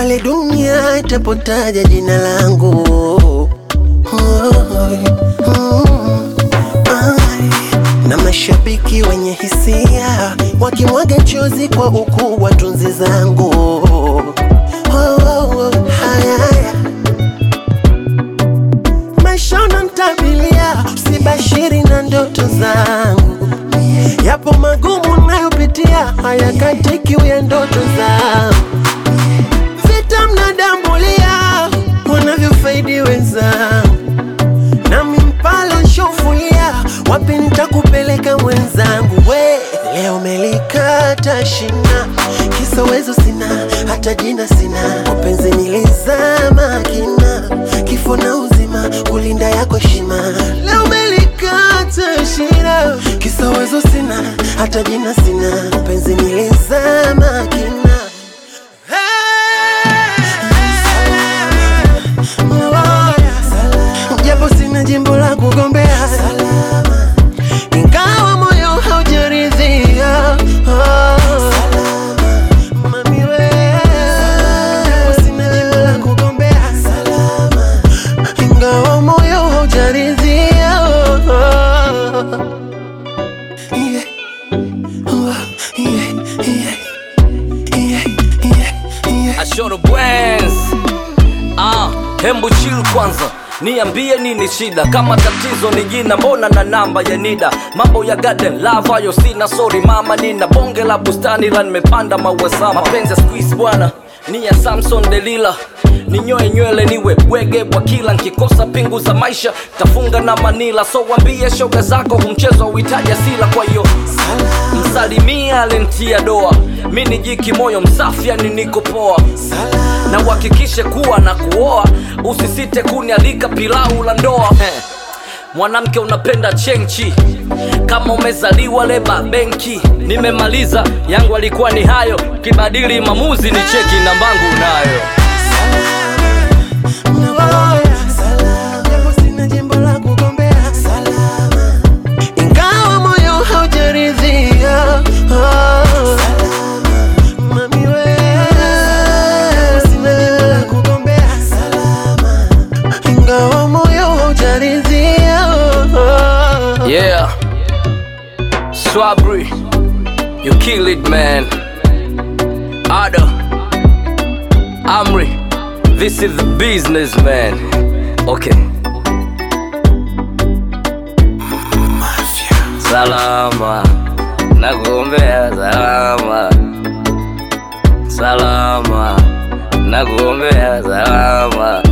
pale dunia itapotaja jina langu Ai, na mashabiki wenye hisia wakimwaga chozi kwa ukuu wa tunzi zangu Oh, oh, oh, haya, haya. maisha unanitabilia, usibashiri na ndoto zangu. Yapo magumu nayopitia, hayakatiki ya ndoto zangu. Vita mnadambulia, wanavyofaidi wenzangu, nami mpalo nshofulia, wapi nitakupeleka mwenzangu? We leo melikata shina, kisa uwezo sina, hata jina sina, upenzi nilizama kina, kifo na uzima, kulinda yako heshima. Leo melikata shina, kisa uwezo sina, hata jina sina, upenzi nilizama kina. Japo sina jimbo la kugombea ingawa moyo haujaridhia Oh. Mami we, japo sina jimbo la kugombea ingawa moyo haujaridhia Oh. Yeah. Oh, yeah, yeah. Yeah, yeah, yeah. Ashoro Bwens. Ah, hembu chill kwanza niambie nini shida kama tatizo ni jina mbona na namba ya nida mambo ya garden love hayo sina sorry mama nina bonge la bustani la nimepanda maua sama mapenzi ya squeeze bwana ni ya samson delila ninyoe nywele niwe bwege bwa kila nkikosa pingu za maisha tafunga na manila so wambie shoga zako humchezo uhitaji asila kwa hiyo msalimia alentia doa mi ni jiki moyo msafi yani niko poa na uhakikishe kuwa na kuoa usisite kunialika pilau la ndoa Heh. mwanamke unapenda chenchi kama umezaliwa leba benki nimemaliza yangu alikuwa ni hayo kibadili mamuzi ni cheki nambangu nayo Japo sina jimbo la kugombea ingawa moyo haujaridhia Oh. Mami we, japo sina jimbo la kugombea ingawa moyo haujaridhia Oh. yeah swabri you kill it man ada amri this is the business man okay salama nakuombea salama salama nakuombea salama